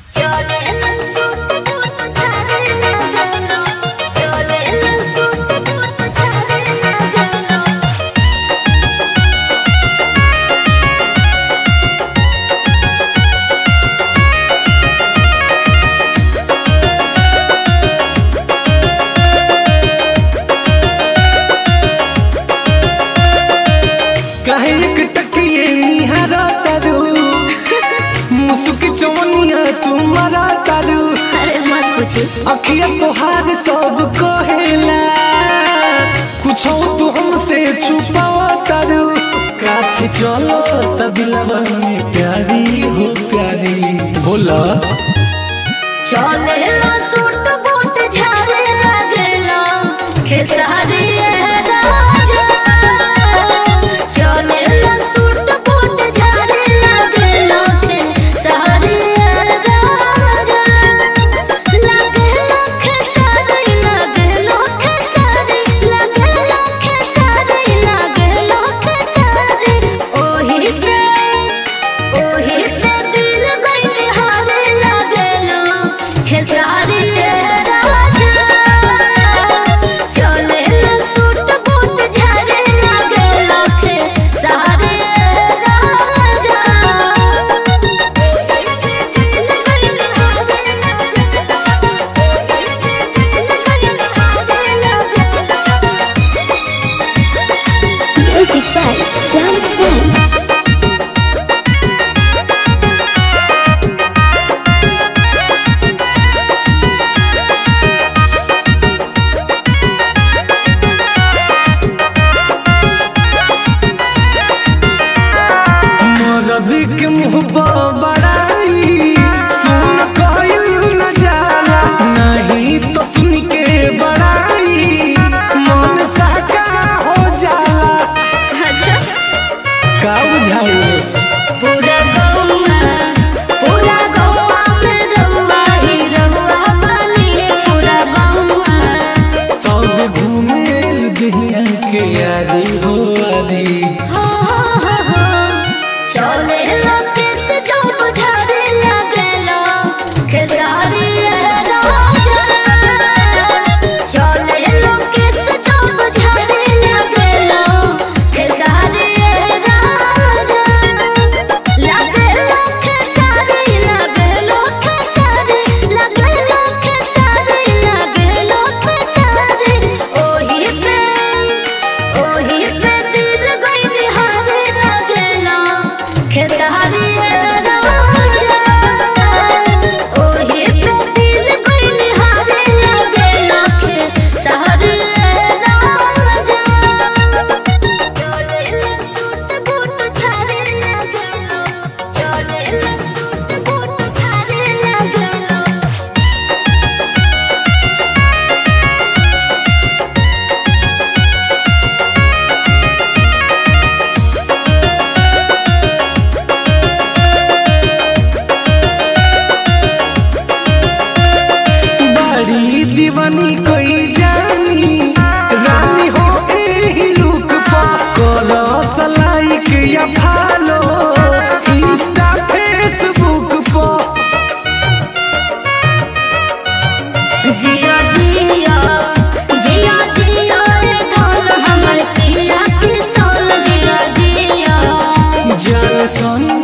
चले ना suit boot झाड़े लगलो चले ना सूट बूट झाड़े लगलो काहे एक टकिए निहारा तारू मुसुक चवनिया तुम्हारा तारू अरे मत पूछी अखिया तोहार सब कहेला कुछ तू हमसे छुपावा तारू काठी चलो तबिलवा में प्यारी हो प्यारी बोला चले ना सूट बूट झाड़े लगलो खेसारी राजा चले ना सूट बूट झाड़े लगलो खेसारी राजा लगलो खेसारी लगलो खेसारी लगलो खेसारी लगलो खेसारी ओही पे ओही पे दिल गइल हारे लागलो खेसारी राजा चले ना सूट बूट झाड़े लागलो खेसारी राजा Music by Sam Sam. मरद के मुंह पर बड़ाई सुन कइल न जाला नहीं तो सुन के बड़ाई मन साका हो जाला अच्छा का बुझाई पूरा गौवा पूरा गौवा में रहुआ ही रहुआ बानी पूरा गौवा तब घूमे दुनिया के यारी हो आरी हो हो हो हो चले लगे से जो बुझारे लगलो खेसारी राजा चले लगे से जो बुझारे लगलो खेसारी राजा लगलो खेसारी लगलो खेसारी लगलो खेसारी लगलो खेसारी ओही पे ओही पे दिल गइल हारे लगलो खेसारी राजा ओही पे दिल गइल हारे लगलो खेसारी राजा चले ना सूट बूट झाड़े लगलो चले ना सूट बूट झाड़े लगलो बड़ी दीवानी कोई जानी रानी हो एही लुक पर करो लाइक या फॉलो इंस्टा फेसबुक पर जिया जिया जिया जिया रे धन हमर पिया के सोल जिया जिया जन सन